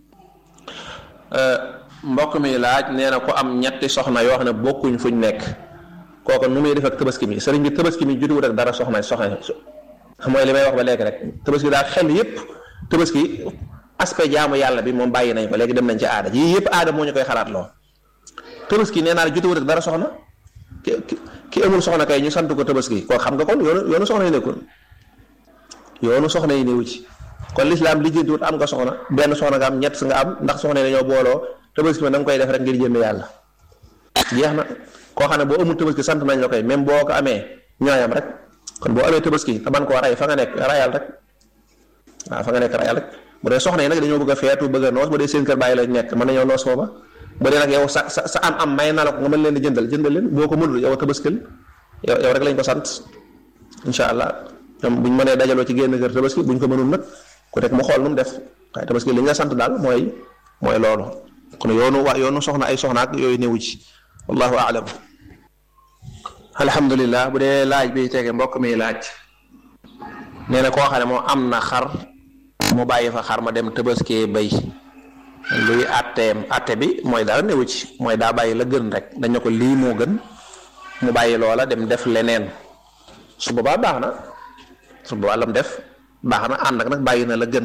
mbokk mi laaj nee na ko am ñetti soxna yoo xam ne bokkuñ fuñ nekk kooku nu muy def ak tabaski mi sëriñ bi tabaski mi jutuwut ak dara soxna soxna mooy li may wax ba léegi rek tabaski daal xel yépp tabaski aspect jaamu yàlla bi moom bàyyi nañ ko léegi dem nañ ci aada yii yépp aada moo ñu koy xalaat loo tabaski nee naa la jutuwut ak dara soxna ki ki amul soxna kay ñu sant ko tabaski koo xam nga kon yoonu yoonu soxna yi nekkul yoonu soxna yi newu ci kon lislaam lijjantiwut am nga soxna benn soxna nga am ñett nga am ndax soxna yi dañoo booloo tabaski ma da nga koy def rek ngir jënd yàlla jeex na koo xam ne boo amul tabaski sant nañ la koy même boo ko amee ñooyam rek kon boo amee tabaski te man koo rey fa nga nekk rayal rek waaw fa nga nekk rayal rek bu dee soxna yi nag dañoo bëgg a feetu bëgg a noos bu dee seen kër bàyyi lañ nekk mën nañoo noos foofa bu dee nag yow sa sa sa am am may na la ko nga mën leen di jëndal jëndal leen boo ko mënul yow tabaskil yow yow rek lañ ko sant incha allah ñoom buñ mënee dajaloo ci génn kër tabaski buñ ko mënul nag ku nekk mu xool nu mu def waaye tabaski li nga sant daal mooy mooy loolu kon yoonu wa yoonu soxna ay soxna ak yooyu néewu ci wallahu aalam alhamdulilah bu dee laaj bi tege mbokk mi laaj nee na koo xam ne moom am na xar mu bàyyi fa xar ma dem tabaskee bay luy atteem atte bi mooy dara néewu ci mooy daa bàyyi la gën rek dañ ne ko lii moo gën mu bàyyi loola dem def leneen su boobaa baax na su boobaa lam def baax na ànd ak nag bàyyi na la gën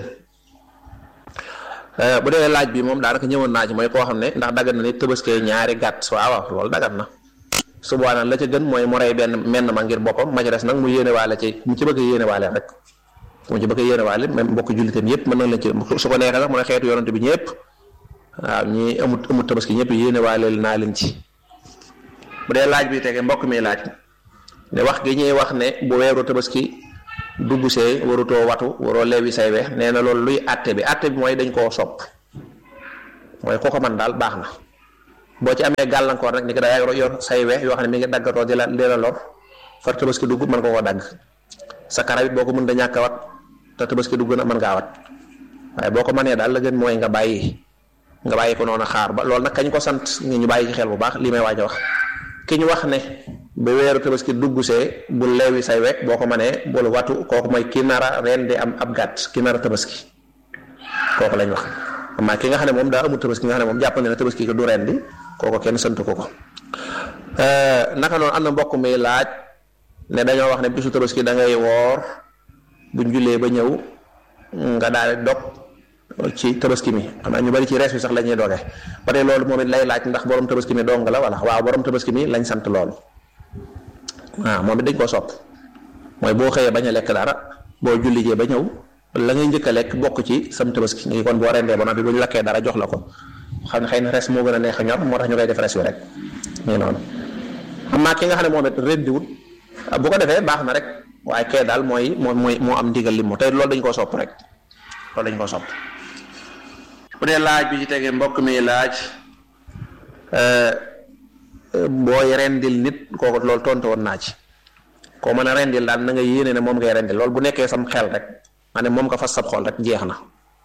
bu dee laaj bi moom daanaka ñëwoon naa ci mooy koo xam ne ndax daggan na ni tëbaskee ñaari gàtt waaw waaw loolu daggan na su boobaa nag la ca gën mooy mu rey benn menn ma ngir boppam ma ca des nag mu yéene waale ci mu ci bëgg a yéene waale rek mu ci bëgg a yéene waale même mbokk jullitam yëpp mën na leen ci su ko neexee sax mu ne xeetu yonante bi ñëpp waaw ñi amut amut tabaski ñëpp yéene waaleel naa leen ci bu dee laaj bi tege mbokk mi laaj ne wax gi ñuy wax ne bu weeru tabaski dugg see warutoo watu waroo leewi say weex nee na loolu luy àtte bi àtte bi mooy dañ koo sopp mooy ko ko man daal baax na boo ci amee gàllankoor nag ni ko daa yor say weex yoo xam ne mi ngi daggatoo di la di la lor far tabaski dugg mën ko ko dagg sa karawit boo ko mën da ñàkk a wat te tabaski dugg na mën ngaa wat waaye boo ko mënee daal la gën mooy nga bàyyi nga bàyyi ko noonu xaar ba loolu nag kañ ko sant ñu bàyyi ci xel bu baax li may waaj a wax ki ñu wax ne ba weeru tabaski dugg see bu leewi say wekk boo ko mënee bul watu kooku mooy ki nara ren di am ab gàtt ki nara tabaski kooku lañ wax amaa ki nga xam ne moom daa amul tabaski nga xam ne moom jàpp na ne tabaski ko du ren di kooku kenn sant ko ko naka noonu am na mbokk mi laaj ne dañoo wax ne bisu tabaski da ngay woor buñ jullee ba ñëw nga daal di dog ci tabaski mi xam naa ñu bari ci rees bi sax la ñuy doge ba tey loolu moom it lay laaj ndax borom tabaski mi dong la wala waaw borom tabaski mi lañ sant loolu waaw moom it dañ koo sopp mooy boo xëyee bañ a lekk dara boo jullijee ba ñëw la ngay njëkk a lekk bokk ci sam tabaski ngi kon boo rendee ba noppi bu ñu lakkee dara jox la ko xam ne xëy na res moo gën a neex a ñor moo tax ñu koy def res wi rek nii noonu xam naa ki nga xam ne moom it rendiwut bu ko defee baax na rek waaye kee daal mooy moom mooy moo am ndigal li mu tey loolu dañ koo sopp rek loolu dañ koo sopp bu dee laaj bi ci tegee mbokk mi laaj booy rendil nit kooku loolu tontu woon naa ci koo mën a rendil daal na nga yéene ne moom ngay rendil loolu bu nekkee sam xel rek ma ne moom nga fas sab xol rek jeex na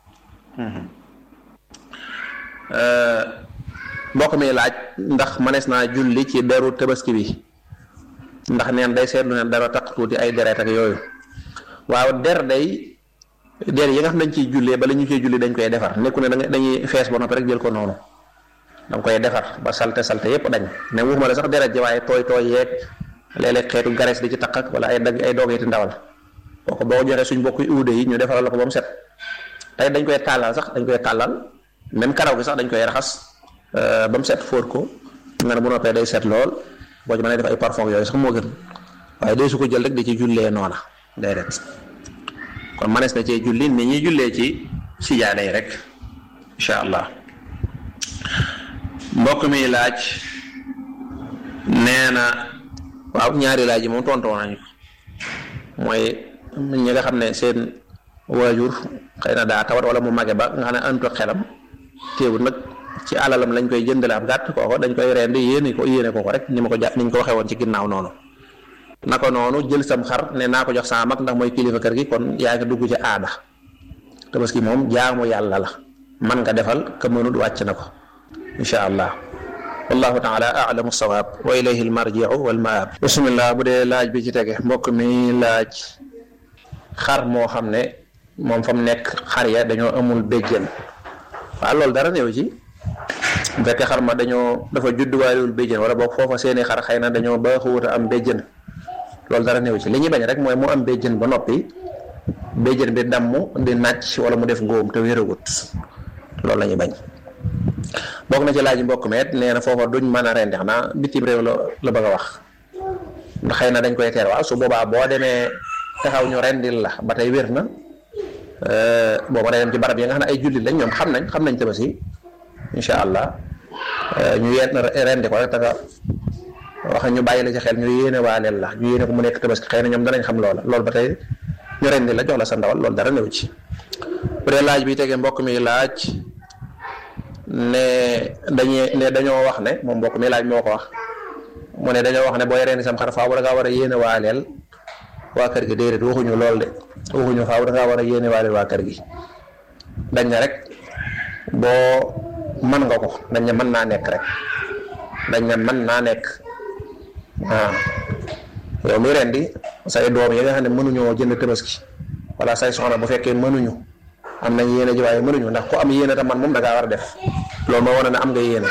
mbokk mi laaj ndax manees naa julli ci deru tabaski bi ndax neen day seetlu ne dara taq tuuti ay deret ak yooyu waaw der day déedéet yi nga xam dañ ciy jullee bala ñu ciy julli dañ koy defar nekku ne da dañuy fees ba noppi rek jël ko noonu da nga koy defar ba salte salte yépp dañ ne waxuma la sax deret ji waaye tooy tooy yeeg léeg-léeg xeetu gares di ci taq ak wala ay dagg ay doogiti ndawal kooku boo joxee suñ bokk uude yi ñu defaral la ko ba mu set tey dañ koy tàllal sax dañ koy tàllal même karaw gi sax dañ koy raxas ba mu set fóot ko nga ne bu noppee day set lool boo ci mën a def ay parfum yooyu sax moo gën waaye day su ko jël rek di ci jullee noona day ret kon manees na cee julli ni ñuy jullee ci sijaada yi rek incha allah mbokk mi laaj nee na waaw ñaari laaj yi moom tontoo nañu mooy ñi nga xam ne seen waajur xëy na daa tawat wala mu mage ba nga xam ne antu xelam téewut nag ci alalam lañ koy jëndale ab gàtt kooko dañ koy rendi yéene ko yéene ko ko rek ni ma ko jàpp ni ñu ko waxee woon ci ginnaaw noonu naka noonu jël sam xar ne naa ko jox sama mag ndax mooy kilifa kër gi kon yaa ngi dugg ci aada tabaski moom jaamu yàlla la man nga defal ka mënut wàcc na ko insha allah wallahu taala alamu sawaab wa ilayhi almarjiu walmaab bismillah bu dee laaj bi ci tege mbokk mi laaj xar moo xam ne moom fa mu nekk xar ya dañoo amul béjjën waaw loolu dara néew ci bu fekkee xar ma dañoo dafa judduwaaliwul béjjën wala boog foofa seeni xar xëy na dañoo baaxuwut a am béjjën loolu dara néew ci li ñuy bañ rek mooy mu am béjjën ba noppi béjjën bi damm di nàcc wala mu def góom te wéragut loolu la ñuy bañ bokk na ci laaj mbokk meet nee na foofa duñ mën a rendi xanaa bitim réew la la bëgg a wax ndax xëy na dañ koy teer waaw su boobaa boo demee taxaw ñu rendil la ba tey wér na boo ma dem ci barab yi nga xam ne ay jullit lañ ñoom xam nañ xam nañ tabaski incha allah ñu yéen rendi ko rek taga wax ñu bàyyi la ci xel ñu yéene waaleel la ñu yéene ko mu nekk tabaski xëy na ñoom danañ xam loola loolu ba tey ñu rendi la jox la sa ndawal loolu dara néew ci bu dee laaj bi tegee mbokk mi laaj ne dañuy ne dañoo wax ne moom mbokk mi laaj moo ko wax mu ne dañoo wax ne booy rendi sam xar faaw da ngaa war a yéene waaleel waa kër gi déedéet waxuñu lool de waxuñu faaw da ngaa war a yéene waaleel waa kër gi dañ na rek boo mën nga ko dañ ne mën naa nekk rek dañ ne mën naa nekk waaw yow muy rendi say doom yi nga xam ne mënuñoo jënd tabaski wala say soxna bu fekkee mënuñu am nañ yéene ji waaye mënuñu ndax ku am yéene te man moom da ngaa war a def loolu moo wane ne am nga yéene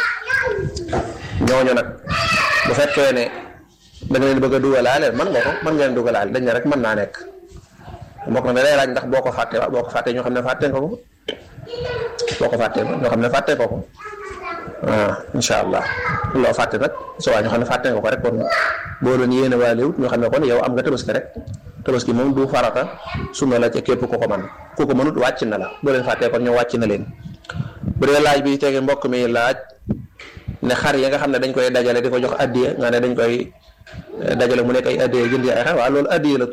ñooñu nag bu fekkee ne da nga leen bëgg a dugalaale man nga ko mën nga leen dugalaale dañ ne rek mën naa nekk mbokk na da lay laaj ndax boo ko fàtte waaw boo ko fàttee ñoo xam ne fàtte nga ko boo ko fàttee ñoo xam ne fàtte nga ko waaw incha allah loo fàtte nag su waa ñoo xam ne fàtte nga ko rek kon boo doon yéene waaliwut ñoo xam ne kon yow am nga tabaski rek tabaski moom du farata sunna la ca képp ku ko man ku ko mënut wàcc na la boo leen fàttee kon ñoo wàcc na leen bu dee laaj bi tege mbokk mi laaj ne xar yi nga xam ne dañ koy dajale di ko jox addiya nga ne dañ koy dajale mu nekk ay addiya jënd ay xar waaw loolu addiya la